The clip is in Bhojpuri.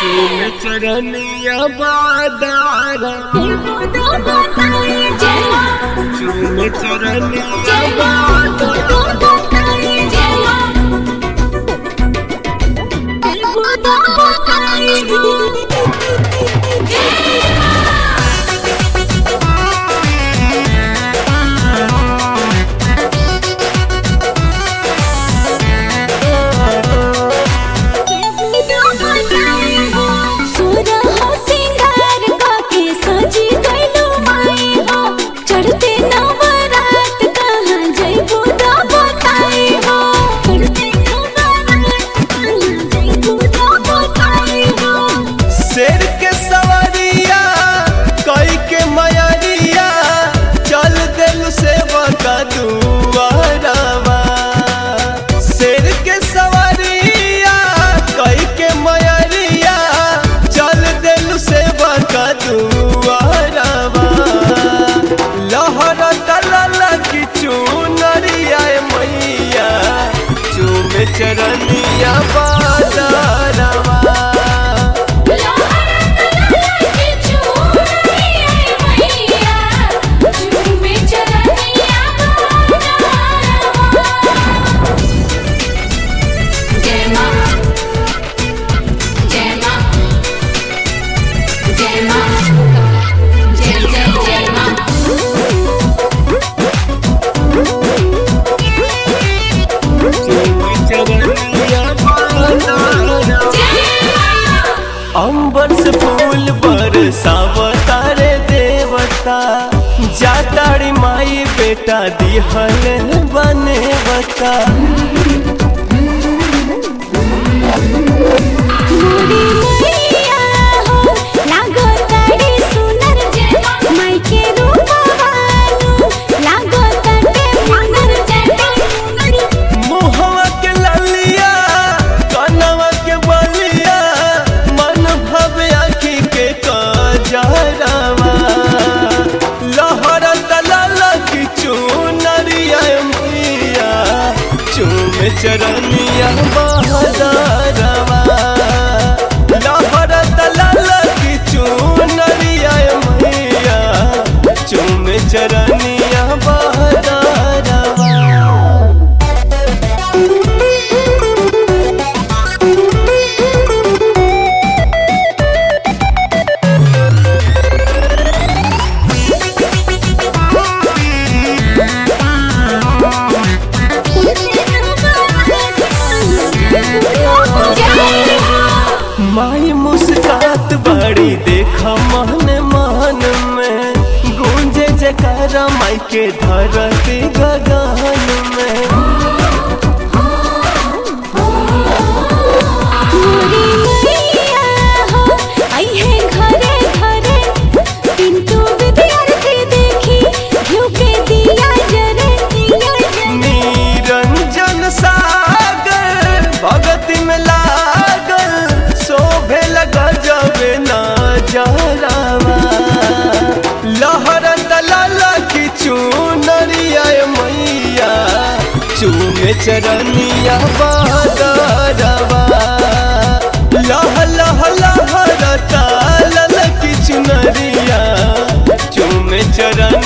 चूम चरनिया बादारा चूम चरनिया चढ़ते नवरात कहाँ जइबू दा बताई हो चढ़ते नवरात कहाँ जइबू दा बताई हो शेर के सवारिया कई के मयरिया चल दिल सेवा का दुआरवा शेर के सवारिया कई के मयरिया चल दिल सेवा का दुआरवा लहर तलल की चुनरिया मैया चूम चरनिया बाजारवा अंबर से फूल बरसावता रे देवता जाताड़ी माई बेटा दिहल बने बता मोरी मैया हो लागो ताड़ी सुनर जे माई के रूपवानु लागो ताटे मुनर जे मुहवा के ललिया कनवा के बलिया मन भवे आखी के कजरवा लहर तलल की चुनरिया मैया चूम चरनिया बहदरवा लहर तलल की चुनरिया मैया चूम चरनिया बहदरवा माई मुस्कात बड़ी देखा मन मन में गूंजे जकारा माई के धरती गगन में मोरी मैया हो आई है घरे घरे पिंटू विद्यार्थी देखी घिउ के दिया जरे दिया जरे निरंजन सागर भगति में लागल शोभे लगा जबे ना जरावा लहर तलल की चुनरिया मैया चूमे चरनिया बादरवा लह लह लहर तालल की चुनरिया चूमे चरन